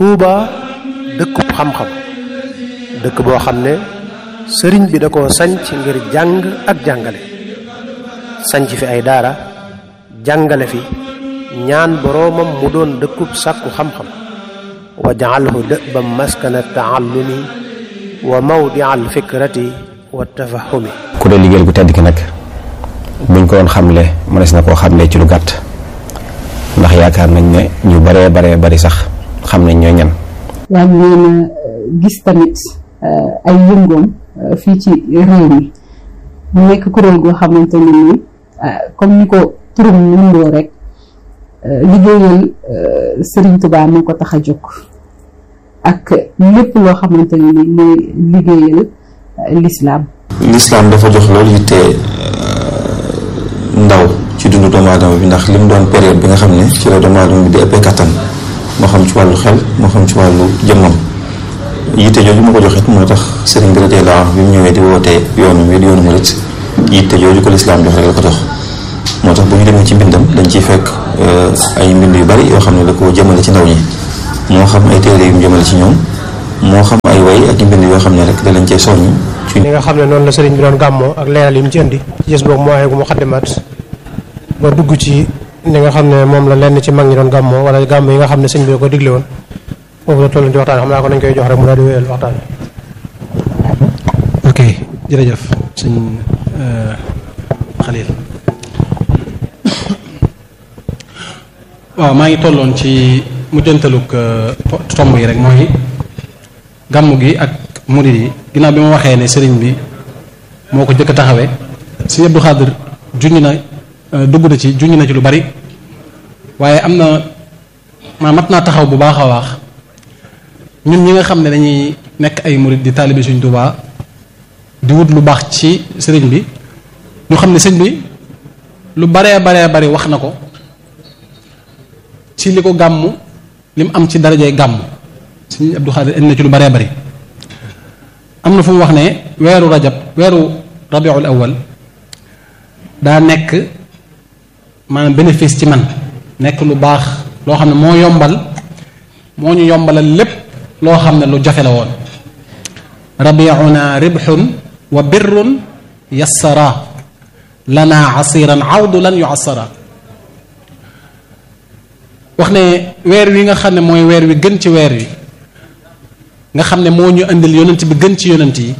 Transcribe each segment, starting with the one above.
Touba dëkkub xam-xam dëkk boo xam ne sëriñ bi da koo sanc ngir jàng ak jàngale sanc fi ay daara jàngale fi ñaan boroomam mu doon dëkkub sàkku xam-xam wa jaalhu dëbam maskana taallumi wa mawdia alfikrati wa tafahumi ku dee liggéeyal gu tedd ki nag buñ ko doon xamle mënees na koo xamle ci lu gàtt ndax yaakaar nañ ne ñu baree baree bari sax xam nañ ñooy ñan waaye ngeen gis tamit ay yëngoom fii ci réew mi mu nekk kuréel goo xamante ne ni comme ni ko turum nundoo rek liggéeyal Serigne Touba moo ko tax a jóg ak lépp loo xamante ne ni mooy liggéeyal lislaam lislaam dafa jox loolu yitte ndaw ci dundu doomu aadama bi ndax li mu doon période bi nga xam ne ci la doomu aadama bi di ëppee kattan moo xam ci wàllu xel moo xam ci wàllu jëmmam yitte jooju ma ko joxit moo tax sëriñ bi radiyallahu anhu bi mu ñëwee di wootee yoonu wi di yoonu murit yitte jooju ko lislaam jox rek la ko jox moo tax bu ñu demee ci mbindam dañ ciy fekk ay mbind yu bari yoo xam ne da ko jëmale ci ndaw ñi moo xam ay téere yu mu jëmale ci ñoom moo xam ay way ak i mbind yoo xam ne rek da lañ cee soññ ci li nga xam ne noonu la sëriñ bi doon gàmmoo ak leeral yi mu ci indi ci gis boobu moo ayeegu mu xaddimaat ba dugg ci li nga xam ne moom la lenn ci mag ñi doon gàmmoo wala gàmm yi nga xam ne sëñ bi ko digle woon foofu la toll ci waxtaan xam naa ko nañ koy jox rek mu daal di wéyal waxtaan ok jërëjëf sëñ Xalil waaw maa ngi tolloon ci mujjantalug tomb yi rek mooy gàmm gi ak murid yi ginnaaw bi ma waxee ne sëriñ bi moo ko jëkk a taxawee sëñ Abdou Xaadir junj na dugg na ci junj na ci lu bari waaye am na maa mat naa taxaw bu baax a baax ñun ñi nga xam ne dañuy nekk ay murid di taalibe Sëriñ Tuubaa di wut lu baax ci sëriñ bi ñu xam ne sëñ bi lu baree baree bari wax na ko ci li ko gàmmu li mu am ci darajay gàmm sëñ Abdou Xaadir indi na ci lu baree bari am na fu mu wax ne weeru rajab weeru rabiul awal daa nekk maanaam bénéfice ci man nekk lu baax loo xam ne moo yombal moo ñu yombalal lépp loo xam ne lu jafe la woon rabiuna ribxun wa birrun yassara lana asiran awdu lan yu assara wax ne weer wi nga xam ne mooy weer wi gën ci weer wi nga xam ne moo ñu indil yonent bi gën ci yonent yi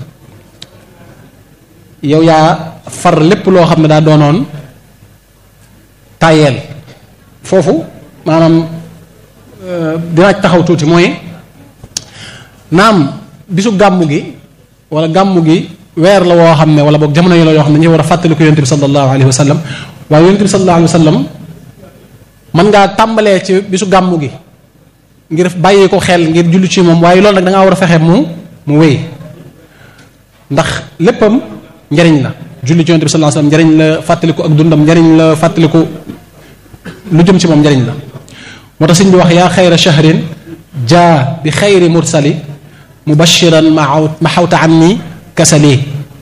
yow yaa far lépp loo xam ne daa doonoon tàyyeel foofu maanaam dinaa taxaw tuuti mooy naam bisu gàmmu gi wala gàmmu gi weer la woo xam ne wala boog jamono yi la yoo xam ne ñu war a fàttali ko yonent bi sallallahu alayhi wa sallam waaye yonent bi sallallahu alayhi wa sallam mën ngaa tàmbalee ci bisu gàmmu gi ngir bàyyi ko xel ngir julli ci moom waaye loolu nag da ngaa war a fexe mu mu wéy ndax léppam njariñ la julli ci yonent bi sallallahu alayhi wa sallam njariñ la fàttaliku ak dundam njariñ la fàttaliku lu jëm ci moom njariñ la moo tax sëñ bi wax yaa xayra shahrin jaa bi xayri mursali mubashiran ma xawta an ni kasali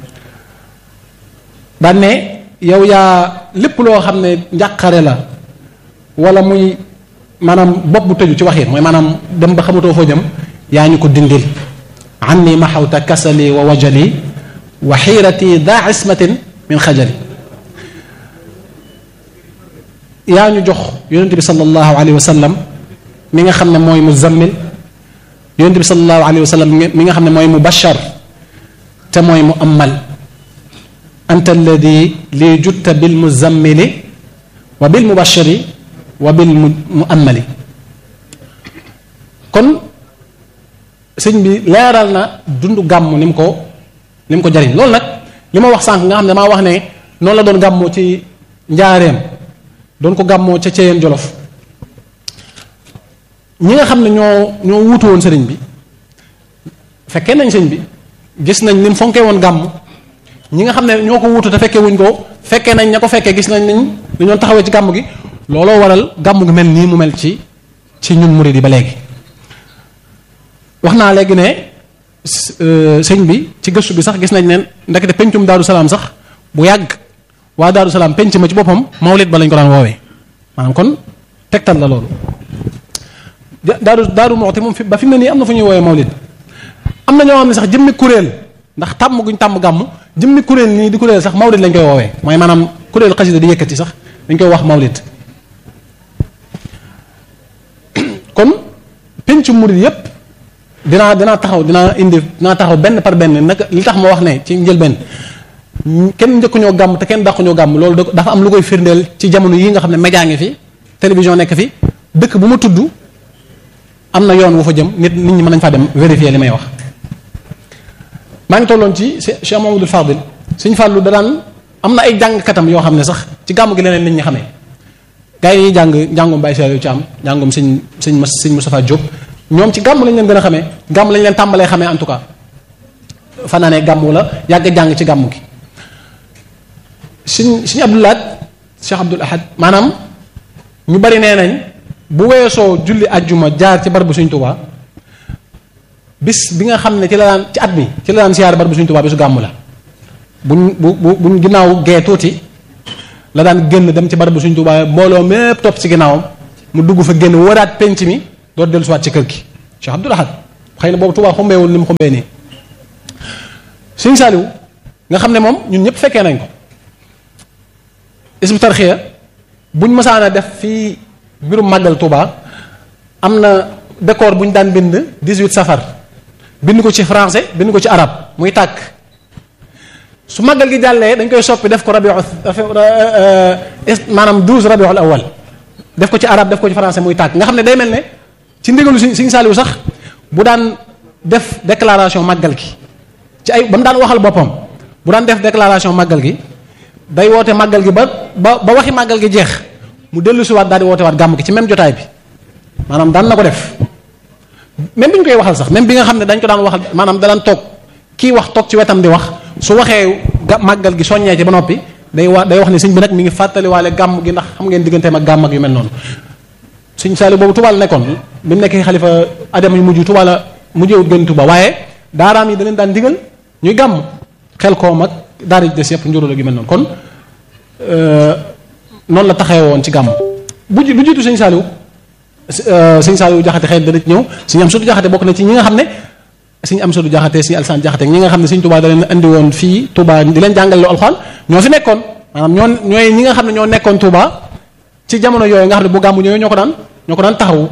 daan ne yow yaa lépp loo xam ne njàqare la wala muy maanaam bopp bu tëju ci waxin mooy maanaam dem ba xamatoo foo jëm yaa ñu ko dindil an ni ma xawta kasali wa wajali wa xiirati daa ismatin min xajali yaa ñu jox yonent bi sallallahu alayhi wa sallam mi nga xam ne mooy muzammil yonent bi sallallahu alayhi wa sallam mi nga xam ne mooy mubashar te mooy mu amal anta alladi li jutta bil muzammili wa bil mubashiri wa bil mu amali kon sëñ bi leeral na dundu gàmm ni mu ko ni mu ko jariñ loolu nag li ma wax sànq nga xam ne maa wax ne noonu la doon gàmmoo ci njaareem doon ko gàmmoo ca Ceyeen Jolof ñi nga xam ne ñoo ñoo wuutu woon sëriñ bi fekkee nañ sëñ bi gis nañ ni mu fonkee woon gàmm ñi nga xam ne ñoo ko wuutu te fekkee wuñ ko fekkee nañ ña ko fekkee gis nañ niñ dañoo taxawee ci gàmm gi looloo waral gàmm gi mel nii mu mel ci ci ñun murid yi ba léegi wax naa léegi ne sëñ bi ci gëstu bi sax gis nañ ne ndekete pencum Daaru Salaam sax bu yàgg waa Daaru Salaam penc ma ci boppam mawlid ba lañ ko daan woowee maanaam kon tegtal la loolu daaru daaru moxti moom fi ba fi mu ne nii am na fu ñuy woowee mawlid am na ñoo xam ne sax jëmmi kuréel ndax tàmm guñ tàmm gàmm jëmmi kuréel nii di kuréel sax mawlid lañ koy woowee mooy maanaam kuréel xasida di yëkkati sax dañ koy wax mawlid kon pencu murid yépp dinaa dinaa taxaw dinaa indi dinaa taxaw benn par benn nag li tax ma wax ne ci njëlbeen kenn njëkkuñoo gàmm te kenn dàquñoo gàmm loolu dafa am lu koy firndeel ci jamono yi nga xam ne média ngi fi télévision nekk fi dëkk bu ma tudd am na yoon wu fa jëm nit nit ñi mën nañ faa dem vérifier li may wax maa ngi tolloon ci Cheikh Mamadou Fadil Sëñ Fàllu da daan am na ay jàngkatam yoo xam ne sax ci gàmm gi leneen nit ñi xamee gars yi jàng njàngum Baye Saliou Thiam njàngum sëñ sëñ sëñ Moustapha Diop ñoom ci gàmm lañ leen gën a xamee gàmm lañ leen tàmbalee xamee en tout cas fanaanee gàmm wala yàgg jàng ci gàmm gi sëñ sëñ Abdoul Ahad Cheikh Abdoul Ahad maanaam ñu bari nee nañ bu weesoo julli ajjuma jaar ci barabu Sëñ Tuubaa bis bi nga xam ne ci la daan ci at mi ci la daan siyaar barabu Sëñ Tuubaa bisu gàmm la buñ bu bu buñ ginnaaw gee tuuti la daan génn dem ci barabu Sëñ Tuubaa mbooloo mépp topp ci ginnaawam mu dugg fa génn waraat penc mi door dellusiwaat ci kër gi Cheikh Abdoul Ahad xëy na boobu Tuubaa xumbeewul ni mu xumbee nii Sëñ Saaliw nga xam ne moom ñun ñëpp fekkee nañ ko isbu tarxiya buñ mësaana def fii mbirum màggal Touba am na décor bu ñu daan bind 18 safar bind ko ci français bind ko ci arab muy tàkk su màggal gi jàllee dañ koy soppi def ko rabiu maanaam 12 rabiul awal def ko ci arab def ko ci français muy tàkk nga xam ne day mel ne ci ndigalu si Sëñ Saaliwu sax bu daan def déclaration màggal gi ci ay ba mu daan waxal boppam bu daan def déclaration màggal gi day woote màggal gi ba ba ba waxi màggal gi jeex mu dellu si waat daal di woote waat gàmm gi ci même jotaay bi maanaam daan na ko def même bi ñu koy waxal sax même bi nga xam ne dañ ko daan waxal maanaam da daan toog kii wax toog ci wetam di wax su waxee ga màggal gi soññee ci ba noppi day wa day wax ne sëñ bi nag mi ngi fàttaliwaale gàmm gi ndax xam ngeen digganteem ak gàmm ak yu mel noonu sëñ Saali boobu Tuubaa la nekkoon bi mu nekkee xalifa adama yu mujj Tuubaa la mujjewut gën Tuubaa waaye daaraam yi da leen daan digal ñuy gàmm xel koo mag daara ji des yëpp njuróo gi mel noonu kon noonu la taxee woon ci gàmm bu lu jiitu sëñ Saaliw sëñ Saaliw jaxate xëy dana ci ñëw sëñ am sutu jaxate bokk na ci ñi nga xam ne sëñ am sutu jaxate sëñ alsaan jaxate ñi nga xam ne sëñ Tuubaa da leen andi woon fii Tuubaa di leen jàngale lu alxuraan ñoo fi nekkoon maanaam ñoo ñooy ñi nga xam ne ñoo nekkoon Tuubaa ci jamono yooyu nga xam ne bu gàmmu ñëwee ñoo ko daan ñoo ko daan taxawu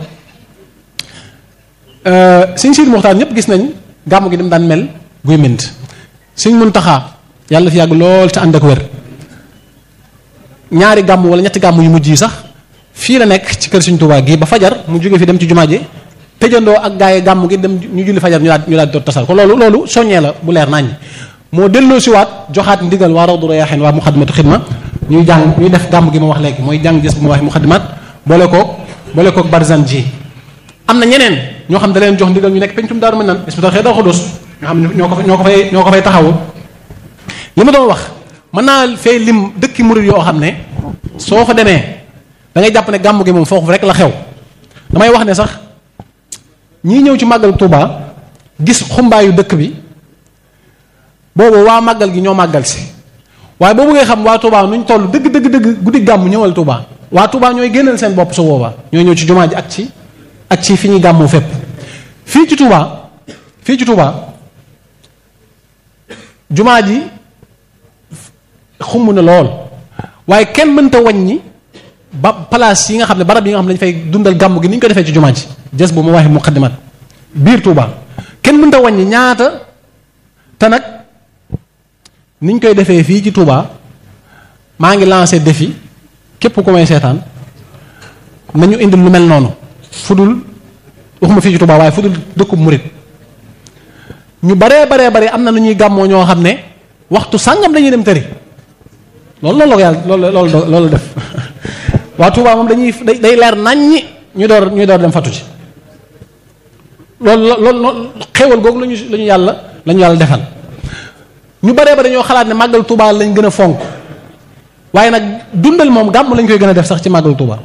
sëñ Sidi Muxtaar ñëpp gis nañ gàmmu gi dem daan mel guy mint sëñ Muntaxaa yàlla fi yàgg lool te ànd ak wér ñaari gàmm wala ñetti gàmm yu mujj yi sax fii la nekk ci kër Sëñ Tuubaa gi ba fajar mu jóge fi dem ci jumaa ji tëjandoo ak gaa yi gàmm gi dem ñu julli fajar ñu daal ñu daal doon tasal ko loolu loolu soññee la bu leer nañ moo delloo si waat joxaat ndigal waa Rawdu Rayaahiin waa Muxaddamatu Xidma ñuy jàng ñuy def gàmm gi ma wax léegi mooy jàng gis bu ma wax muxaddimaat boole koog boole koog barzan ji am na ñeneen ñoo xam da leen jox ndigal ñu nekk pencum daaru mën nan isbital xëy doo xudus nga xam ne ñoo ko fa ñoo ko fay ñoo ko fay taxawu li ma doon wax mën naa fay lim dëkki murid yoo xam ne soo fa demee da ngay jàpp ne gàmm gi moom foofu rek la xew damay wax ne sax ñii ñëw ci màggal Touba gis xumbaayu dëkk bi boobu waa màggal gi ñoo màggal si waaye boobu ngay xam waa Touba nuñ toll dëgg dëgg dëgg guddi gàmm ñëwal Touba waa Touba ñooy génnal seen bopp su boobaa ñooy ñëw ci jumaa ji ak ci ak ci fi ñuy gàmmoo fépp fii ci Touba fii ci Touba jumaa ji xumb na lool waaye kenn mënta wàññi ba place yi nga xam ne barab yi nga xam ne dañu fay dundal gàmm gi ni ñu ko defee ci jumaa ji jës bu ma waxee muqaddimat biir Touba kenn mënta wàññi ñaata te nag ni ñu koy defee fii ci Touba maa ngi lancé défi képp ku may seetaan nañu indil lu mel noonu fudul waxuma fii ci Touba waaye fudul dëkkub murit ñu baree baree bare am na lu ñuy gàmmoo ñoo xam ne waxtu sàngam dañuy dem tëri loolu loolu la ko yàlla loolu loolu loolu def waa Touba moom dañuy day leer naññi ñu door ñu door dem fatu ci loolu loolu xéewal googu lañu la ñu yàlla la ñu yàlla defal ñu baree ba dañoo xalaat ne màggal Touba lañ gën a fonk waaye nag dundal moom gàmm lañ koy gën a def sax ci màggal Touba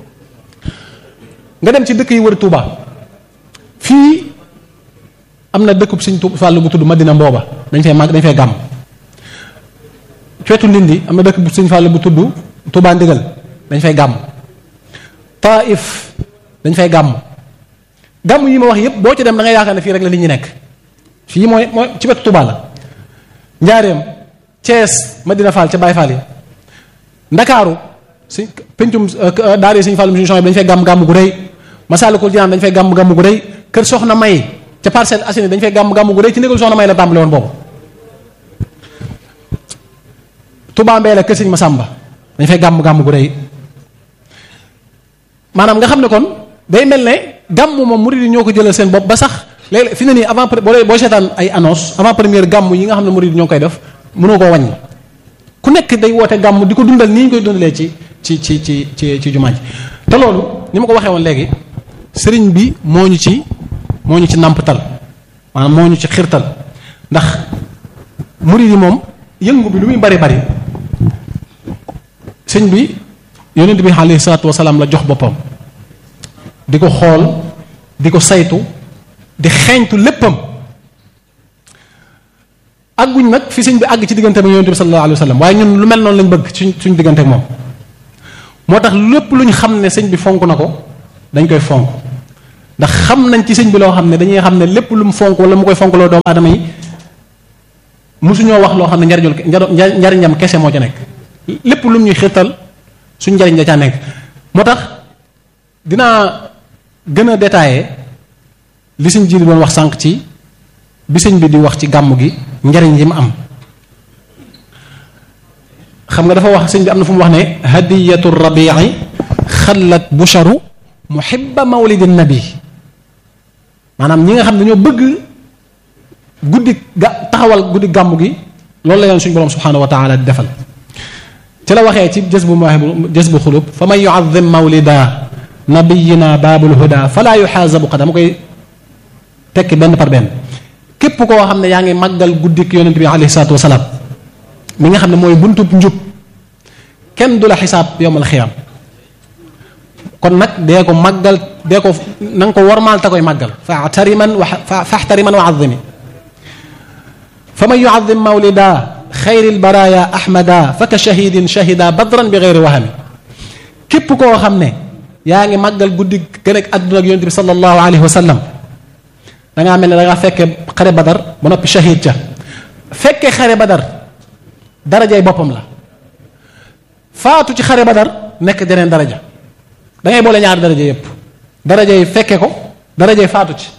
nga dem ci dëkk yi wër Touba fii am na dëkkub Sëñ Tuubaa Fàllu bu tudd Madina Mbooba dañ fay màgg dañ fay gàmm ceetu Ndindi am na dëkk bu Sëñ Fàllu bu tudd Touba Ndigal dañ fay gàmm Taif dañ fay gàmm gàmm yi ma wax yépp boo ci dem da ngay yaakaar ne fii rek la nit ñi nekk fii mooy mooy ci wetu Touba la njaareem Thiès Madina Fall ca Baye Fall yi Ndakaaru suñ pencum daara yi suñu Fall suñu dañu fay gàmm gàmm gu rëy Masaalikul Jinaan dañu fay gàmm gàmm gu rëy kër Soxna May ca Parcelles Assainies dañu fay gàmm gàmm gu rëy ci négal Soxna May la tàmbale woon boobu Touba Mbéla kër Sëñ Masamba dañu fay gàmm gàmm gu rëy maanaam nga xam ne kon day mel ne gàmm moom murid yi ñoo ko jëlal seen bopp ba sax léeg fi ne nii avant boo boo seetaan ay annonce avant première gàmm yi nga xam ne murid yi ñoo koy def mënoo koo wàññi ku nekk day woote gàmm di ko dundal nii ñu koy dundalee ci ci ci ci ci ci jumaa ji te loolu ni ma ko waxee woon léegi sëriñ bi moo ñu ci moo ñu ci nàmpatal maanaam moo ñu ci xirtal ndax murid yi moom yëngu bi lu muy bari bari sëñ bi yonent bi alayhi salaatu wasalaam la jox boppam di ko xool di ko saytu di xeeñtu léppam àgguñ nag fi sëñ bi àgg ci diggante ak yonent bi sallallahu alayhi wa sallam waaye ñun lu mel noonu lañ bëgg suñ suñ diggante ak moom moo tax lépp lu ñu xam ne sëñ bi fonk na ko dañ koy fonk ndax xam nañ ci sëñ bi loo xam ne dañuy xam ne lépp lu mu fonk wala mu koy fonk loo doomu aadama yi mosuñoo wax loo xam ne njariñul njariñam kese moo ca nekk lépp lu ñuy xirtal suñ njariñ da caa nekk moo tax dinaa gën a détaillé li sëñ ji doon wax sànq ci bi sëñ bi di wax ci gàmm gi njariñ yi mu am xam nga dafa wax sëñ bi am na fu mu wax ne hadiyatu rabii xallat busharu muhibba mawlidi nabi maanaam ñi nga xam ne ñoo bëgg guddi ga taxawal guddi gàmm gi loolu la yoon suñu borom subhanahu wa taala di defal ci la waxee ci jës bu mawaahibu jës bu xulub fa man yuazim mawlida nabiyina baabul huda fala yuxaasabu qadam ma koy tekki benn par benn képp koo xam ne yaa ngi màggal guddik yonent bi alayhi salaatu wasalaam mi nga xam ne mooy buntub njub kenn du la xisaab yowmal xiyaam kon nag dee ko màggal dee ko na nga ko warmaal te koy màggal fa tariman wa faxtariman wa azimi fa man yuazim mawlida xayril baraya ahmada fa ka shahidin shahida badran bi geyri wahami képp koo xam ne yaa ngi màggal guddi gën ak àdduna ak yonent bi sallallahu alayhi wa sallam da ngaa mel ne da ngaa fekke xare badar ba noppi shahid ca fekke xare badar darajay boppam la faatu ci xare badar nekk jeneen daraja da ngay boole ñaari daraja yépp darajay fekke ko darajay faatu ci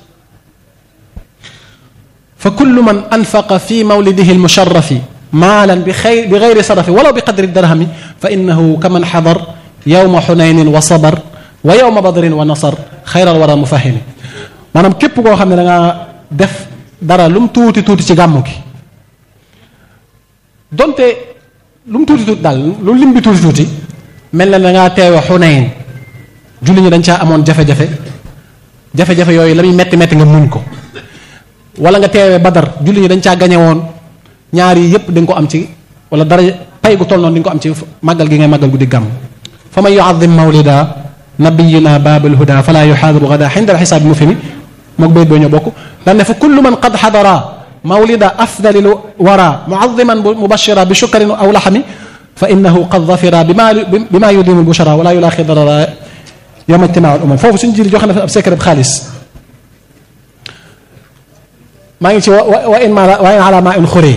fa kullu man anfaqa fi mawlidihi almusharrafi maalan bi xay bi gayri sarafi walaw bi qadri darhami fa innahu kaman xadar yowma xunaynin wa sabar wa yowma badrin wa nasar xayral wara mufahimi maanaam képp koo xam ne da nga def dara lu mu tuuti tuuti ci gàmmu gi donte lu mu tuuti tuuti daal lu lim bi tuuti tuuti mel na da ngaa teewe xunayn julli ñi dañ caa amoon jafe-jafe jafe-jafe yooyu la muy metti metti nga muñ ko wala nga teewee badar julli ñi dañ caa gañe woon ñaar yi yépp dañ ko am ci wala dara pay gu toll noonu di nga ko am ci màggal gi ngay màggal guddi gàmm fa man yuazim mawlida nabiyina baabul huda fala yuxaadiru gada xinda alxisaabi mufhimi mook bayt boo ñoo bokk daan ne fa kullu man qad xadara mawlida afdalil wara muaziman mubashira bi shukrin aw laxami fa innahu qad zafira bima bima yudimu lbushara wala yulaaxi darara yowma ijtimaa al umam foofu suñu jili joxe na fa ab secret xaalis maa ngi ci wa wa in ma wa in ala ma in xuree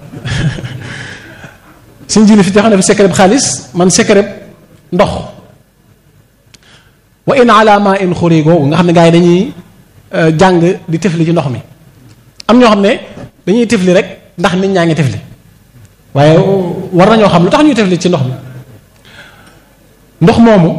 suñ jili fi joxe na fi secret xaalis man secret ndox wa in ala ma in xuree googu nga xam ne gars yi dañuy jàng di tifli ci ndox mi am ñoo xam ne dañuy tifli rek ndax nit ñaa ngi tifli waaye war nañoo xam lu tax ñuy tifli ci ndox mi ndox moomu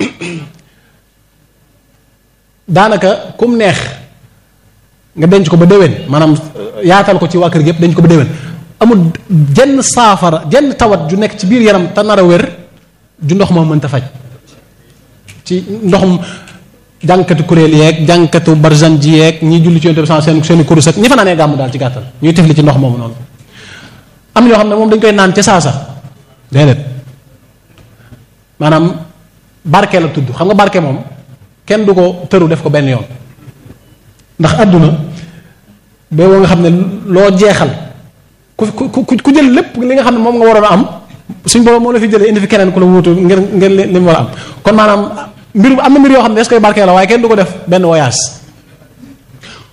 daanaka kum neex nga denc ko ba déwén maanaam yaatal ko ci waa kër gi yëpp denc ko ba déwén amul jenn saafara jenn tawat ju nekk ci biir yaram te nar a wér ju ndox moom mënta faj ci ndoxum jànkatu kuréel yeeg jànkatu barzan ji yeeg ñi julli ci yonte bi seen seeni kurus ak ñi fa naanee gàmmu daal ci gàttal ñuy tifli ci ndox moomu noonu am ñoo xam ne moom dañ koy naan ca saasa déedéet maanaam barke la tudd xam nga barke moom kenn du ko tëru def ko benn yoon ndax àdduna ba woo nga xam ne loo jeexal ku ku ku jël lépp li nga xam ne moom nga waroon a am suñ boobu moo la fi jëlee indi fi keneen ku la wuutu ngir ngir li mu war a am kon maanaam mbir am na mbir yoo xam ne des koy barkee la waaye kenn du ko def benn voyage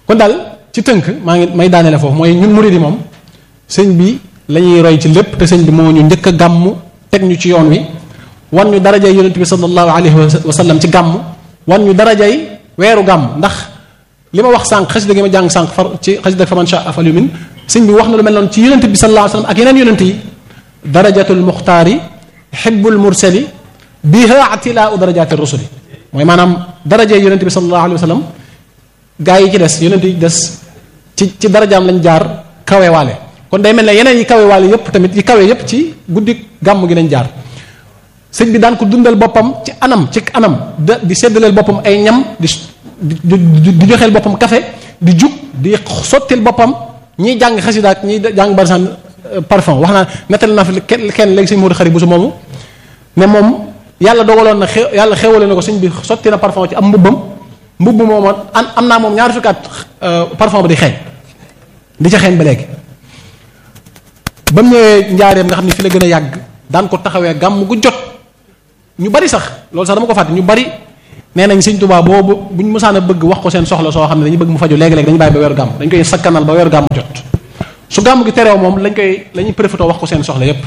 kon daal ci tënk maa ngi may daanele foofu mooy ñun murid yi moom sëñ bi la ñuy roy ci lépp te sëñ bi moo ñu njëkk a gàmm teg ñu ci yoon wi wan ñu darajay yonent bi sallallahu alayhi wa sallam ci gàmm wan ñu darajay weeru gàmm ndax li ma wax sànq xasida gi ma jàng sànq far ci xasida faman shaa falyu'min sëñ bi wax na lu mel noonu ci yonent bi sallallahu alayhi wa sallam ak yeneen yonent yi darajatul muxtaari xibbul mursali biha atilaau darajati rusuli mooy maanaam darajay yonent bi sallallahu alayhi wa sallam gaa yi ci des yonent yi des ci ci darajaam lañ jaar kawewaale kon day mel ne yeneen yi kawewaale yépp tamit yi kawe yépp ci guddi gàmm gi lañ jaar sëñ bi daan ko dundal boppam ci anam ci anam da di seddaleel boppam ay ñam di di di joxeel boppam café di jug di sottil boppam ñiy jàng xasida ak ñiy jàng barsan parfum wax naa nettali naa fi kenn kenn léegi sëñ Modou xarit bu su moomu ne moom yàlla dogaloon na xew yàlla xewale na ko sëñ bi sotti na parfum ci am mbubbam mbubb moom am am naa moom ñaari fukki at parfum ba di xeeñ di ca xeeñ ba léegi ba mu ñëwee njaareem nga xam ne fi la gën a yàgg daan ko taxawee gàmm gu jot ñu bari sax loolu sax dama ko fàtte ñu bari nee nañ sëñ Tuubaa boobu buñ mësaan a bëgg wax ko seen soxla soo xam ne dañu bëgg mu faju léegi-léegi dañu bàyyi ba weeru gàmm dañ koy sakkanal ba weeru gàmm jot su gàmm gi terew moom lañ koy la ñuy préfétoo wax ko seen soxla yépp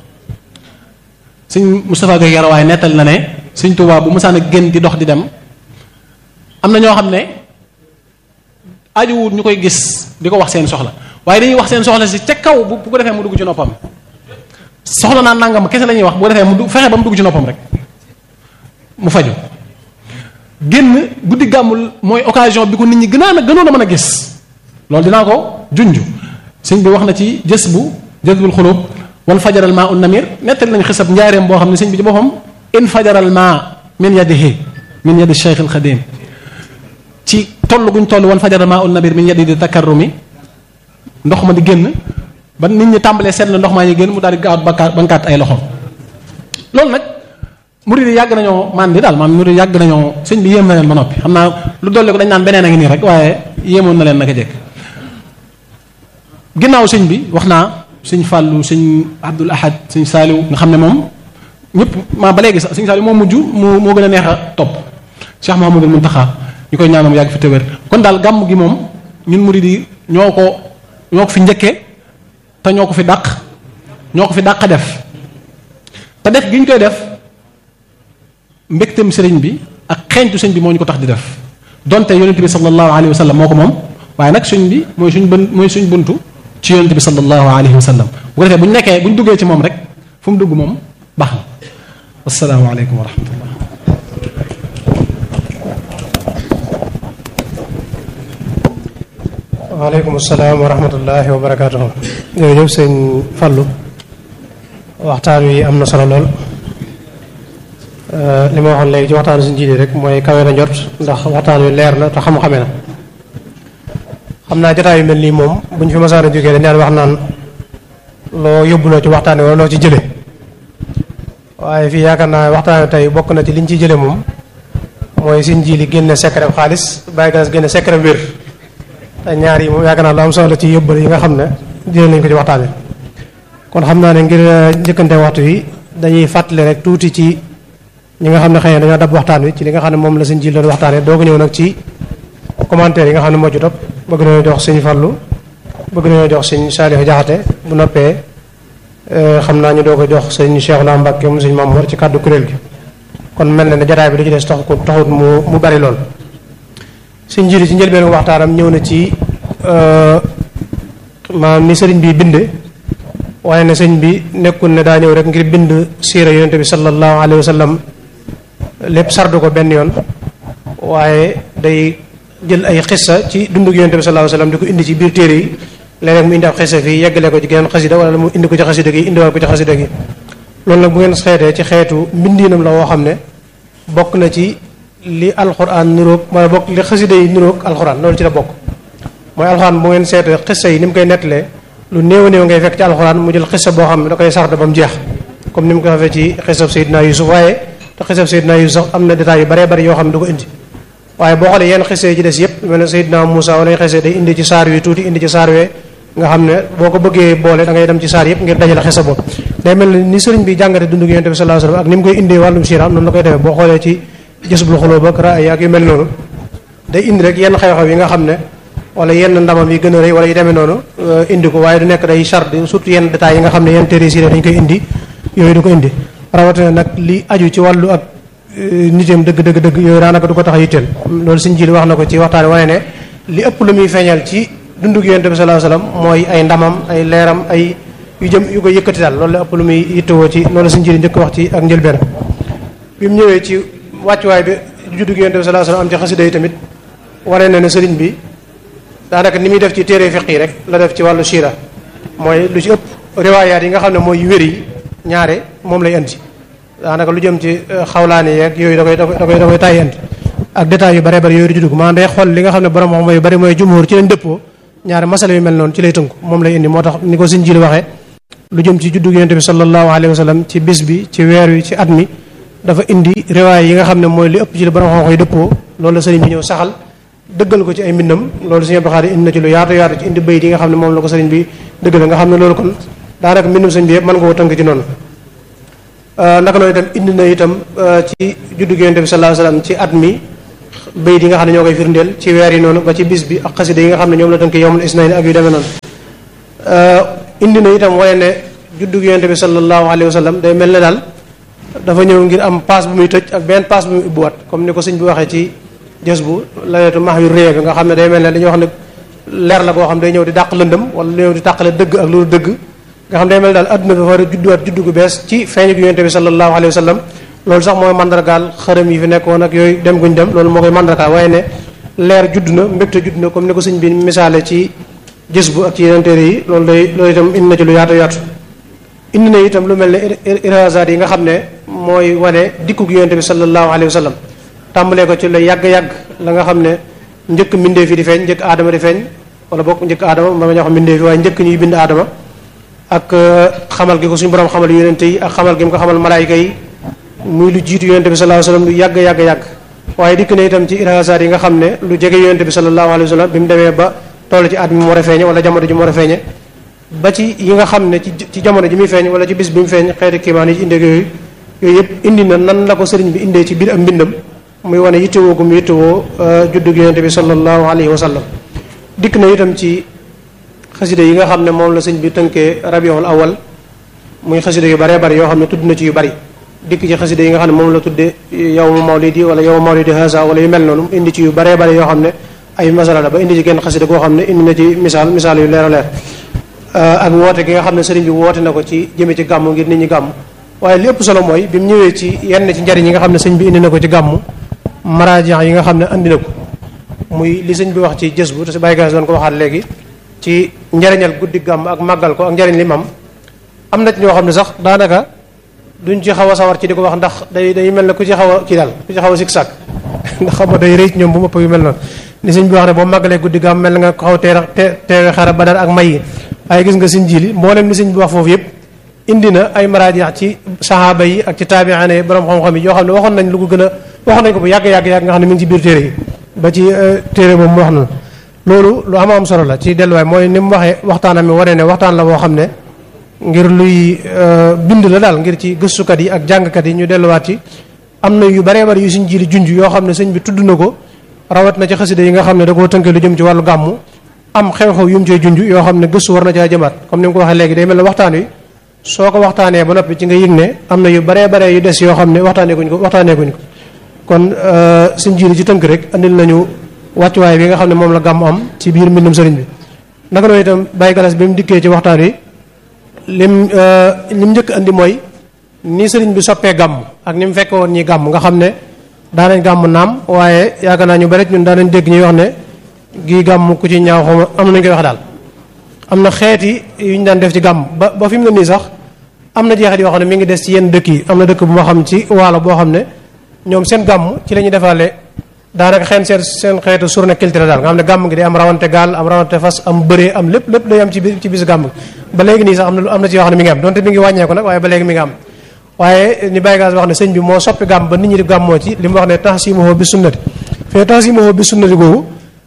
sëñ Moustapha Gueye Yarawaay nettal na ne sëñ Tuubaa bu mësaan a génn di dox di dem am na ñoo xam ne ajuwut ñu koy gis di ko wax seen soxla waaye dañuy wax seen soxla si ca kaw bu bu ko defee mu dugg ci noppam soxla naa nangam kese la ñuy wax bu ko defee mu fexe ba mu dugg ci noppam rek mu faju génn guddi gàmmul mooy occasion bi ko nit ñi gënaan a gënoon a mën a gis loolu dinaa ko junj sëñ bi wax na ci jës bu jësbul xulub wal fajaral maa un namir nettali nañ xisab njaareem boo xam ne sëñ bi ci boppam in fajaral maa min yadihi min yadi cheikh al xadim ci toll guñ toll wal fajaral maa un namir min yadi di takarrumi ndox ma di génn ba nit ñi tàmbalee seetlu ndox maa ngi génn mu daal di gaaw bakkaat bankaat ay loxo loolu nag murid yi yàgg nañoo man di daal maanaam murid yi yàgg nañoo sëñ bi yéem na leen ba noppi xam naa lu dolli ko dañ naan beneen a ngi nii rek waaye yéemoon na leen naka jekk ginnaaw sëñ bi wax naa sëñ Fàllu sëñ Abdul Ahad sëñ Saaliw nga xam ne moom ñëpp maa ba léegi sax sëñ Saaliw moo mujj moo moo gën a neex a topp Cheikh Mouhamadul Muntaxa ñu koy ñaanal mu yàgg fi te wér kon daal gàmm gi moom ñun murid yi ñoo ko ñoo ko fi njëkkee te ñoo ko fi dàq ñoo ko fi dàq def te def gi ñu koy def mbégteem sëriñ bi ak xeeñtu sëñ bi moo ñu ko tax di def donte yonent bi sallallahu alayhi wa sallam moo ko moom waaye nag suñ bi mooy suñ bën mooy suñ buntu ci yonent bi sallallahu alayhi wa sallam bu ko defee bu ñu nekkee bu ñu duggee ci moom rek fu mu dugg moom baax na assalaamu aleykum wa rahmatullah waaleykum salaam wa rahmatullahi wa barakaatuhu jërëjëf sëñ Fallu waxtaan wi am na solo lool li ma waxoon léegi ci waxtaanu suñ jiite rek mooy kawe na njort ndax waxtaan wi leer na te xam-xame na xam naa jotaay yu mel nii moom bu ñu fi masaan a jógee dañ daan wax naan loo yóbbuloo ci waxtaan wi wala loo ci jële waaye fii yaakaar naa waxtaan wi tey bokk na ci liñ ciy jële moom mooy suñ ji li génne secret xaalis bàyyi gas génne secret wér te ñaar yi moom yaakaar naa lu am solo ci yóbbal yi nga xam ne jëlee nañ ko ci waxtaan wi kon xam naa ne ngir njëkkante waxtu wi dañuy fàttali rek tuuti ci ñi nga xam ne xëy na dañoo dab waxtaan wi ci li nga xam ne moom la suñ ji doon waxtaanee doo ko ñëw nag ci commentaire yi nga xam ne moo ci topp bëgg nañoo jox suñ Fallu bëgg nañoo jox suñ Saalihu Jaxate bu noppee xam naa ñu doo ko jox suñ Cheikh naa Mbàkke mu suñ Mamoor ci kàddu kuréel gi kon mel na ne jataay bi li ci des tax ko taxut mu mu bari lool suñ jili ci njëlbeen waxtaanam ñëw na ci maanaam ni sëriñ bi bind waaye ne sëñ bi nekkul ne daa ñëw rek ngir bind siira yonente bi sallallahu alayhi wa sallam lépp sardu ko benn yoon waaye day jël ay xissa ci dundug yonente bi sallallahu alayhi wa sallam di ko indi ci biir téere yi léeg-léeg mu indi ab xissa fii yeggale ko ci geneen xasida wala mu indi ko ci xasida gi indiwaat ko ci xasida gi loolu nag bu ngeen xeetee ci xeetu mbindiinam la woo xam ne bokk na ci li alxuraan niroog wala bokk li xasida yi niroog alxuraan loolu ci la bokk mooy alxuraan bu ngeen seetee xissa yi ni mu koy nettalee lu néew a néew ngay fekk ci alxuraan mu jël xissa boo xam ne da koy sarde ba mu jeex comme ni mu ko defee ci xissab Seydina Yusuf waaye te xissab Seydina Yusuf sax am na détails yu baree bari yoo xam ne du ko indi waaye boo xoolee yenn xissa yi ci des yépp mel ne Seydina Moussa wala xissa day indi ci saar wi tuuti indi ci saar wee nga xam ne boo ko bëggee boole da ngay dem ci saar yépp ngir dajale xissa boobu day mel ni sëriñ bi jàngate dundu Yonent bi sallallahu alayhi wasallam ak ni mu koy indee wàllum siiraam noonu la koy defee boo xoolee ci jësbul xulóob ak raay ak yu mel noonu day indi rek yenn xew-xew yi nga xam ne wala yenn ndamam yi gën a rëy wala yu demee noonu indi ko waaye du nekk day charte surtout yenn détails yi nga xam ne yenn téere siire dañ koy indi yooyu du ko indi rawatina nag li aju ci wàllu ak nitam dëgg dëgg dëgg yooyu daanaka du ko tax a yitteel loolu suñ ji wax na ko ci waxtaan wane ne li ëpp lu muy feeñal ci dundug yonent bi sallallahu alayhi wasallam mooy ay ndamam ay leeram ay yu jëm yu ko yëkkati daal loolu la ëpp lu muy yittewoo ci loolu suñ ji njëkk wax ci ak njëlbeen bi mu ñëwee ci wàccuwaay bi juddug yonent bi sallallahu alayhi wasallam am ci xasida yi tamit wane na ne sëriñ bi daanaka ni muy def ci téere fiq yi rek la def ci wàllu siira mooy lu ci ëpp riwaayaat yi nga xam ne mooy yu wér yi ñaare moom lay indi daanaka lu jëm ci xawlaani yeeg yooyu da koy da koy da koy tàyyi indi ak détails yu bare bare yooyu di dugg maanaam day xool li nga xam ne borom xam yu bari mooy jumhur ci lañ dëppoo ñaare masala yu mel noonu ci lay tënku moom lay indi moo tax ni ko sëñ ji waxee lu jëm ci juddug yonent bi sallallahu alayhi wa sallam ci bis bi ci weer wi ci at mi dafa indi riwaay yi nga xam ne mooy li ëpp ci li borom xam yi dëppoo loolu la sëriñ bi ñëw saxal dëggal ko ci ay mbindam loolu sëñ Abdou Khadre indi na ci lu yaatu yaatu ci indi bayit yi nga xam ne moom la ko sëriñ bi dëggal nga xam ne loolu kon daanaka mbindum sëñ bi yëpp mën nga ko tënk ci noonu naka noonu itam indi na itam ci juddu yonent bi sallallahu alayhi wasallam ci at mi bayit yi nga xam ne ñoo koy firndeel ci weer yi noonu ba ci bis bi ak xasida yi nga xam ne ñoom la tënk yowmul isnayn ak yu demee noonu indi na itam wane ne juddu yonent bi sallallahu alayhi wasallam day mel ne daal dafa ñëw ngir am paas bu muy tëj ak benn paas bu muy ubbiwaat comme ni ko sëñ bi waxee ci jës bu lawetu max yu réew bi nga xam ne day mel ne dañuy wax ne leer la koo xam day ñëw di dàq lëndëm wala ñëw di tàqale dëgg ak loolu dëgg nga xam day mel daal adduna bi war a judduwaat juddu gu bees ci feeñu gi yonente bi sallallahu alayhi wa sallam loolu sax mooy mandargaal xërëm yi fi nekkoon ak yooyu dem guñ dem loolu moo koy mandargaal waaye ne leer judd na mbégte judd na comme ni ko sëñ bi misaale ci jës bu ak ci yeneen téere yi loolu day loolu itam indi na ci lu yaatu yaatu indi na itam lu mel ne irasaat yi nga xam ne mooy wane dikku gi yonente bi sallallahu alayhi wa sallam tàmbalee ko ci la yàgg-yàgg la nga xam ne njëkk mbindee fi di feeñ njëkk aadama di feeñ wala bokk njëkk aadama ma nga ñoo xam mbindee fi waaye njëkk ñuy bind aadama ak xamal gi ko suñu borom xamal yonente yi ak xamal gi mu ko xamal malaayika yi muy lu jiitu yonente bi sallallahu alayhi wa sallam lu yàgg yàgg yàgg waaye dikk na itam ci irasaat yi nga xam ne lu jege yonente bi sallallahu alayhi wa sallam bi mu demee ba toll ci at mi mu war a feeñe wala jamono ji mu war a feeñe ba ci yi nga xam ne ci ci jamono ji muy feeñ wala ci bis bi mu feeñ xeeti kiimaan yi ci indee yooyu yooyu yëpp indi na nan la ko sëriñ bi indee ci biir ak mbindam muy wane yittewoo gu mu yittewoo juddug yonente bi sallallahu alayhi wa sallam dikk na itam ci xasida yi nga xam ne moom la sëñ bi tënkee rabiul awal muy xasida yu baree bari yoo xam ne tudd na ci yu bari dikk ci xasida yi nga xam ne moom la tudde yawmu mawlidi wala yawmu mawlidi haza wala yu mel noonu indi ci yu baree bari yoo xam ne ay masala la ba indi ci genn xasida goo xam ne indi na ci misaal misaal yu leer a leer ak woote gi nga xam ne sëriñ bi woote na ko ci jëme ci gàmmu ngir nit ñi gàmm waaye li ëpp solo mooy bi mu ñëwee ci yenn ci njariñ yi nga xam ne sëñ bi indi na ko ci gàmmu maraaji yi nga xam ne andi na ko muy li sëñ bi wax ci jës bu te si bàyyi gas doon ko waxaat léegi ci njariñal guddi gàmm ak màggal ko ak njariñ li mam am na ci ñoo xam ne sax daanaka duñ ci xaw a sawar ci di ko wax ndax day day mel ne ku ci xaw a kii daal ku ci xaw a sik sàkk ndax xam nga day rëy ci ñoom bu mëpp yu mel noonu ni sëñ bi wax ne boo màggalee guddi gàmm mel nga ko xaw teer teewe xara badar ak may yi waaye gis nga sëñ jili mboolem ni sëñ bi wax foofu yëpp indi na ay maraaji ci sahaaba yi ak ci taabi'aane yi borom xam-xam yi yoo xam ne waxoon nañ lu ko gën a waxoon nañ ko bu yàgg yàgg yàgg nga xam ne mi ngi ci biir téere yi ba ci téere boobu mu wax noonu loolu lu am am solo la ci delluwaay mooy ni mu waxee waxtaanam mi wane ne waxtaan la boo xam ne ngir luy bind la daal ngir ci gëstukat yi ak jàngkat yi ñu delluwaat ci am na yu baree bari yu suñ jili junj yoo xam ne sëñ bi tudd na ko rawat na ci xasida yi nga xam ne da koo tënkee lu jëm ci wàllu gàmmu am xew-xew yu mu cee junj yoo xam ne gëstu war na caa jëmaat comme ni mu ko waxee léegi day mel ne waxtaan wi soo ko waxtaanee ba noppi ci nga yëg ne am na yu baree baree yu des yoo xam ne waxtaanee kuñ ko waxtaanee kuñ ko kon suñ jiiri ci tënk rek andil nañu wàccuwaay bi nga xam ne moom la gàmm am ci biir mbindum sëriñ bi naka noonu itam bàyyi galas bi mu dikkee ci waxtaan wi lim lim njëkk andi mooy ni sëriñ bi soppee gàmm ak ni mu fekke woon ñi gàmm nga xam ne daanañ gàmm naam waaye yaakaar naa ñu bari ñun daanañ dégg ñuy wax ne gii gàmm ku ci ñaaw xaw am na ñu koy wax daal am na xeeti yu ñu daan def ci gàmm ba ba fi mu ne nii sax am na jeexit yoo xam ne mi ngi des ci yenn dëkk yi am na dëkk bu ma xam ci waalo boo xam ne ñoom seen gàmm ci la ñuy defaale daanaka xeen seen seen xeetu journée culturelle daal nga xam ne gàmm gi day am rawante gaal am rawante fas am bëree am lépp lépp day am ci biir ci bis gàmm gi ba léegi nii sax am na am na ci yoo xam ne mi ngi am donte mi ngi wàññeeku nag waaye ba léegi mi ngi am waaye ni Baye Gass wax ne sëñ bi moo soppi gàmm ba nit ñi di gàmmoo ci li mu wax ne tahsimuhu bi sunnati fee tahsimuhu bi sunnati googu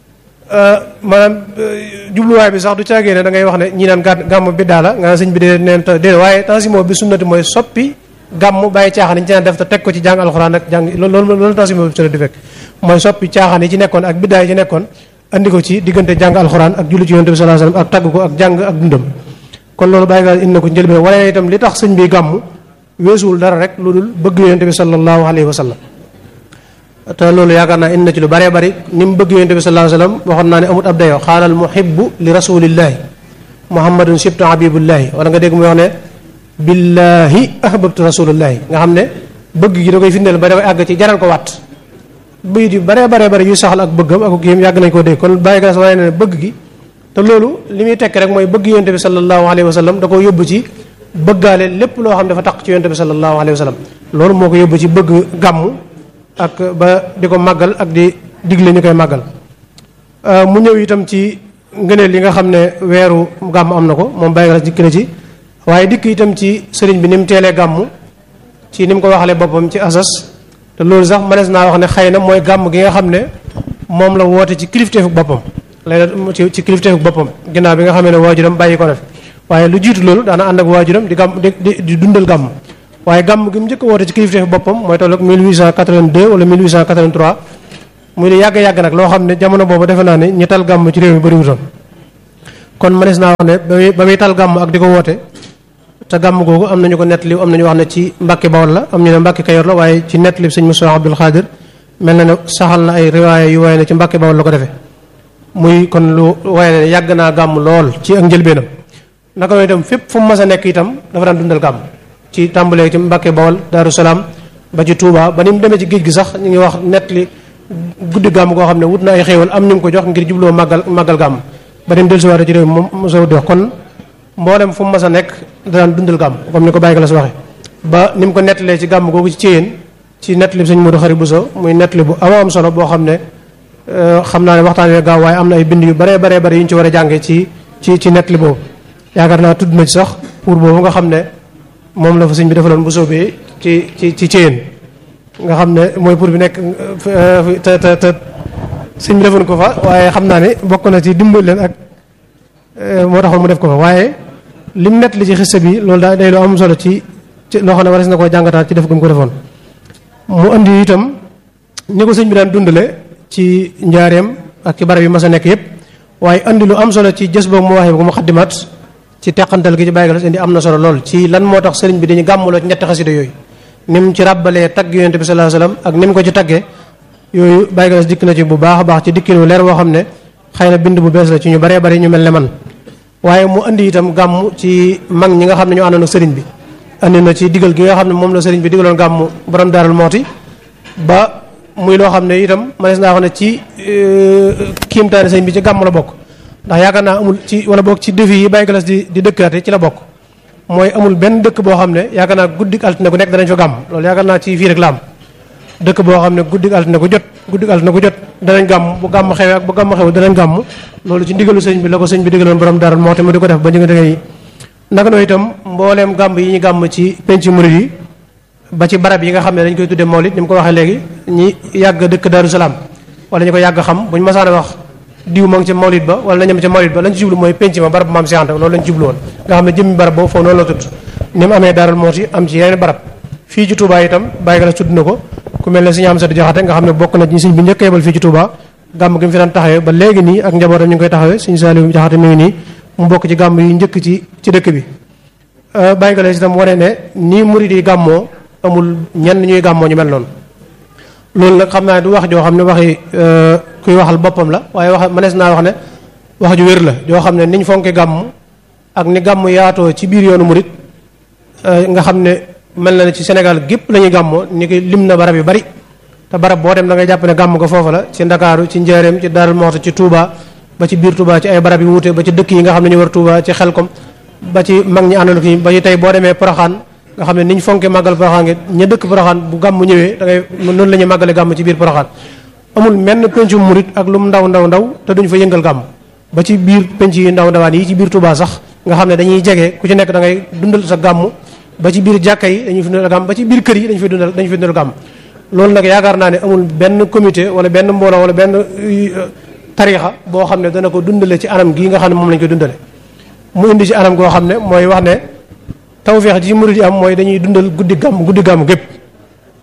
maanaam jubluwaay bi sax du caagee ne da ngay wax ne ñi naan gàmm bi daala nga naan sëñ bi dee neen déedéet waaye tahsimuhu bi sunnati mooy soppi gàmm bàyyi caaxaan yi ci naan def te teg ko ci jàng alxuraan ak jàng loolu loolu tahsimuhu bi sunnati di fekk mooy soppi caaxaan yi ci nekkoon ak biddaay yi ci nekkoon andi ko ci diggante jàng alxuraan ak julli ci yonent bi sallallahu alayhi wasallam ak tagg ko ak jàng ak dundam kon loolu bàyyi galas indi na ko njëlbeen wane na itam li tax sëñ bi gàmm weesuwul dara rek lu dul bëgg yonent bi sallallahu alayhi wasallam te loolu yaakaar naa indi na ci lu bëree bëri ni mu bëgg yonent bi sallallahu alayhi wasallam waxoon naa ne amut ab dayoo xaalal muhibbu li rasulillahi muhammadun sibtu habibullahi wala nga dégg mu wax ne billahi ahbabtu rasulullahi nga xam ne bëgg gi da koy firndeel ba dafay àgg ci jaral ko waat bayit yu baree baree bari yu saxal ak bëggam ak kii yàgg nañ koo dégg kon bàyyi gas waaye ne bëgg gi te loolu li muy tekk rek mooy bëgg yonte bi sallallahu alayhi wa sallam da ko yóbbu ci bëggaale lépp loo xam dafa taq ci yonte bi sallallahu alayhi wa sallam loolu moo ko yóbbu ci bëgg gàmmu ak ba di ko màggal ak di digle ñu koy màggal mu ñëw itam ci ngëneel li nga xam ne weeru gàmm am na ko moom bàyyi gas dikk na ci waaye dikk itam ci sëriñ bi ni mu teelee gàmmu ci ni mu ko waxalee boppam ci asas te loolu sax mënees naa wax ne xëy na mooy gàmm gi nga xam ne moom la woote ci kilifteefu boppam lay ci ci kilifteefu boppam ginnaaw bi nga xamee ne waajuram bàyyi ko na fi waaye lu jiitu loolu daana ànd ak waajuram di gàmm di di dundal gàmm waaye gàmm gi mu njëkk a woote ci kilifteefu boppam mooy tolloog 1882 wala 1883 muy lu yàgg-yàgg nag loo xam ne jamono boobu defe naa ne ñi tal gàmm ci réew mi bëriwutoon kon mënees naa wax ne ba muy ba muy tal gàmm ak di ko woote te gàmm googu am nañu ko nettali am nañu wax ne ci Mbàkke Bawol la am ñu ne Mbàkke Kayoor la waaye ci nettali sëñ Moussa Abdul Xaadir mel na ne saxal na ay riwaaya yu waaye ne ci Mbàkke Bawol la ko defee muy kon lu waaye ne yàgg naa gàmm lool ci ak njëlbeenam naka noonu itam fépp fu mu mas a nekk itam dafa daan dundal gàmm ci tàmbalee ci Mbàkke Bawol Daaru Salaam ba ci Touba ba ni mu demee ci géej gi sax ñu ngi wax nettali guddi gàmm goo xam ne wut na ay xéewal am ñu ngi ko jox ngir jubloo màggal màggal gàmm ba dem dellusiwaat ci réew moom mosoo di wax kon mboolem fu mu mas a nekk daan dundal gàmm comme ni ko bàyyi la si waxee ba ni mu ko nettalee ci gàmm googu ci Céyeen ci nettali bi sëñ Modou Xari Bousso muy nettali bu am am solo boo xam ne xam naa ne waxtaan wee gaaw waaye am na ay bind yu baree baree bari yu ñu ci war a jàngee ci ci ci nettali boobu yaakaar naa tudd na ci sax pour boobu nga xam ne moom la fa sëñ bi defaloon bu soobee ci ci ci Céyeen nga xam ne mooy pour bi nekk te te te sëñ bi defoon ko fa waaye xam naa ne bokk na ci dimbal leen ak moo taxoon mu def ko fa waaye lim nett li ci xista bi loolu daa day lu am solo ci ci loo xam ne waris na koo jàngataat ci def gum ko defoon mu andi itam ni ko sëñ bi daan dundale ci njaareem ak ci barab yi mas a nekk yépp waaye andi lu am solo ci jës boobu mu waxee ko mu xaddimaat ci teqantal gi ci bàyyi galas indi am na solo lool ci lan moo tax sëriñ bi dañu gàmmuloo ci ñetti xasida yooyu ni mu ci ràbbalee tagg yonent bi sallallahu alayhi wasallam ak ni mu ko ci taggee yooyu bàyyi galas dikk na ci bu baax a baax ci dikkin wu leer boo xam ne xëy na bind bu bees la ci ñu baree bari ñu mel ne man waaye mu andi itam gàmm ci mag ñi nga xam ne ñu àndoon ak sëriñ bi andi na ci digal gi nga xam ne moom la sëriñ bi digaloon gàmm borom daaral mooti ba muy loo xam ne itam manees naa wax ne ci kiimtaane sëriñ bi ci gàmm la bokk ndax yaakaar naa amul ci wala bokk ci défi yi bàyyi galas di di dëkkaate ci la bokk mooy amul benn dëkk boo xam ne yaakaar naa guddik altine gu nekk danañ fa gàmm loolu yaakaar naa ci fii rek la am dëkk boo xam ne guddik altine gu jot guddik altine gu jot danañ gàmm bu gàmm xewee ak bu gàmm xew danañ gàmm loolu ci ndigalu sëñ bi la ko sëñ bi digaloon borom daral moo tamit di ko def ba ñu ngi naka noonu itam mbooleem gàmm yi ñu gàmm ci penc murid yi ba ci barab yi nga xam ne dañ koy tuddee mawlid ni mu ko waxee léegi ñi yàgg dëkk Daaru Salaam wala ñu ko yàgg xam buñ masaan a wax diw ma ngi ca mawlid ba wala nañam ca mawlid ba lañ ci jublu mooy penc ma barab maam si Anta loolu lañ jublu woon nga xam ne jëmmi barab boobu foofu noonu la tudd ni mu amee daaral mooti am ci yeneen barab fii ci Touba itam bàyyi ga la tudd na ko ku mel ne suñu am satu jaxate nga xam ne bokk na ci suñ bi njëkk yebal fii ci Touba gàmm gi mu fi daan taxawee ba léegi nii ak njabootam ñu ngi koy taxawee suñu Saliou jaxate mi ngi nii mu bokk ci gàmm yi njëkk ci ci dëkk bi bàyyi ga la itam wane ne nii murid yi gàmmoo amul ñenn ñuy gàmmoo ñu mel noonu loolu nag xam naa du wax joo xam ne waxi kuy waxal boppam la waaye wax mënees naa wax ne wax ju wér la joo xam ne niñ fonke gàmm ak ni gàmm yaatoo ci biir yoonu murid nga xam ne mel na ne ci Sénégal gépp la ñuy gàmmoo ni ki lim na barab yu bari te barab boo dem da ngay jàpp ne gàmm ko foofa la ci Ndakaaru ci Njaaréem ci Daarul Muxti ci Touba ba ci biir Touba ci ay barab yu wuute ba ci dëkk yi nga xam ne ñu war Touba ci Xelkom ba ci mag ñi àndoon ki ba ci tey boo demee Poroxaan nga xam ne niñ fonke màggal Poroxaan ngi ña dëkk Poroxaan bu gàmm ñëwee da ngay noonu la ñuy màggale gàmm ci biir Poroxaan amul menn pencu murit ak lu mu ndaw ndaw ndaw te duñ fa yëngal gàmm ba ci biir penc yi ndaw ndawaan yi ci biir Touba sax nga xam ne dañuy jege ku ci nekk da ngay dundal sa gàmm ba ci biir jàkka yi dañuy fi dundal gàmm ba ci biir kër yi dañu fi dundal dañu fi dundal gàmm loolu nag yaakaar naa ne amul benn comité wala benn mbooloo wala benn tariixa boo xam ne dana ko dundale ci anam gii nga xam ne moom lañ ko dundale mu indi ci anam goo xam ne mooy wax ne tawfeex ji ci murid yi am mooy dañuy dundal guddi gàmm guddi gàmm gépp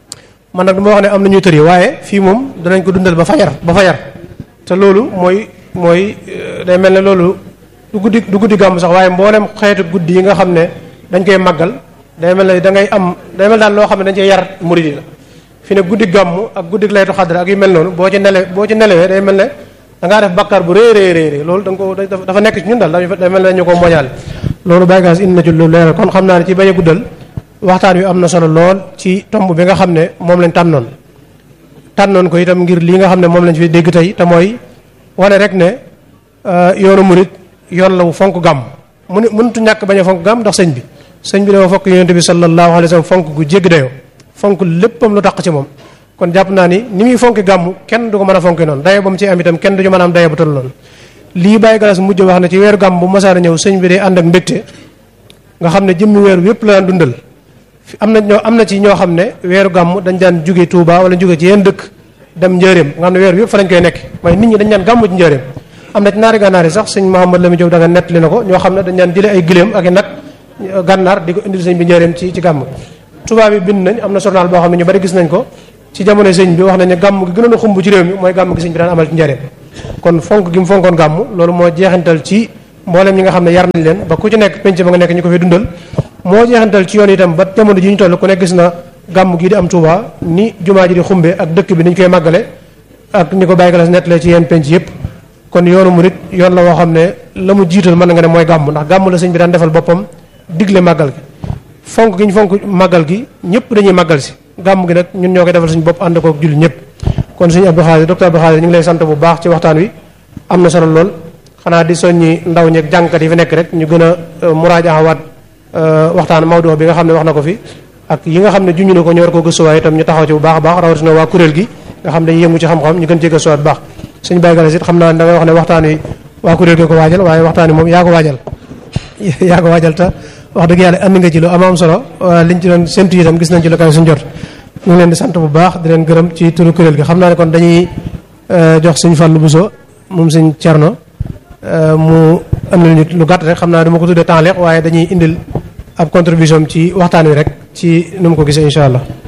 man nag dama wax ne am na ñuy tëri waaye fii moom danañ ko dundal ba fajar ba fajar te loolu mooy mooy day mel ne loolu du guddi du guddi gàmm sax waaye mboolem xeetu guddi yi nga xam ne dañ koy màggal day mel ne da ngay am day mel daal loo xam ne dañ cee yar murid yi la fi ne guddi gàmm ak guddi laytu xadra ak yu mel noonu boo ci nele boo ci nelewee day mel ne da ngaa def bakkaar bu rëy rëy rëy loolu da nga ko dafa nekk ci ñun daal day mel ne dañu ko moñaale loolu baygaas indi na ci lu leeral kon xam naa ne ci bañ a guddal waxtaan wi am na solo lool ci tomb bi nga xam ne moom lañ tànnoon tànnoon ko itam ngir lii nga xam ne moom lañ fi dégg tey te mooy wane rek ne yoonu murit yoon la wu fonk gàmm mu ne mënutu ñàkk bañ a fonk gàmm ndax sëñ bi sëñ bi dafa fokk yonent bi sallallahu alayhi wa sallam fonk gu jéggi dayoo fonk léppam lu tax ci moom kon jàpp naa ni ni muy fonki gàmm kenn du ko mën a fonki noonu dayo ba mu ci am itam kenn du ñu mën a am dayo bu toll noonu lii bàyyi galas mujj wax ne ci weeru gàmm bu masaana ñëw sëñ bi day ànd ak mbégte nga xam ne jëmmi weeru yépp la daan dundal am na ñoo am na ci ñoo xam ne weeru gàmm dañ daan jóge Touba wala jóge ci yenn dëkk dem njëreem nga xam ne weeru yépp fa lañ koy nekk waaye nit ñi dañ daan gàmm ci njëreem am na ci naari gànnaar yi sax sëñ Mouhamad Lamine Diop da nga nettali na ko ñoo xam ne dañ daan jële ay giléem ak i nag gànnaar di ko indil sëñ bi njëreem ci ci gàmm Touba bi bind nañ am na journal boo xam ne ñu bari gis nañ ko ci jamono sëñ bi wax nañ ne gàmm gi gënoon a xumb ci réew mi mooy gàmm gi sëñ bi daan amal ci njëreem kon fonk gi mu fonkoon gàmm loolu moo jeexantal ci mboolem ñi nga xam ne yar nañ leen ba ku ci nekk penc ba nga nekk ñu ko fi dundal moo jeexantal ci yoon itam ba jamono ji ñu toll ku ne gis na gàmm gii di am Touba ni jumaa ji di xumbe ak dëkk bi niñ koy màggale ak ni ko bàyyi galas nettalee ci yenn penc yëpp kon yoonu murit yoon la woo xam ne la mu jiital mën nga ne mooy gàmm ndax gàmm la sëñ bi daan defal boppam digle màggal gi fonk gi ñu fonk màggal gi ñëpp dañuy màggal si gàmm gi nag ñun ñoo koy defal suñu bopp ànd kook julli ñëpp kon suñu Abdou Khadir docteur Abdou Khadir ñu ngi lay sant bu baax ci waxtaan wi am na solo lool xanaa di soññi ndaw ñeeg jàngkat yi fi nekk rek ñu gën a muraajaxawaat waxtaan Maodo bi nga xam ne wax na ko fi ak yi nga xam ne juñu na ko ñu war ko gëstuwaay itam ñu taxaw ci bu baax a baax rawatina waa kuréel gi nga xam ne dañuy yëngu ci xam-xam ñu gën cee gëstuwaat bu baax suñu Baye Galas it xam naa da ngay wax ne waxtaan wi waa kuréel gi ko waajal waaye waxtaan wi moom yaa ko waajal yaa ko waajal te wax dëgg yàlla andi nga ci lu am am solo liñ ci doon séntu itam gis nañ ci lu kaw suñu jot ñu ngi leen di sant bu baax di leen gërëm ci turu kuréel gi xam naa ne kon dañuy jox suñu Fallou Bousso moom suñ Cerno mu andil ñu lu gàtt rek xam naa dama ko tuddee temps waaye dañuy indil ab contribution ci waxtaan wi rek ci nu mu ko gisee incha allah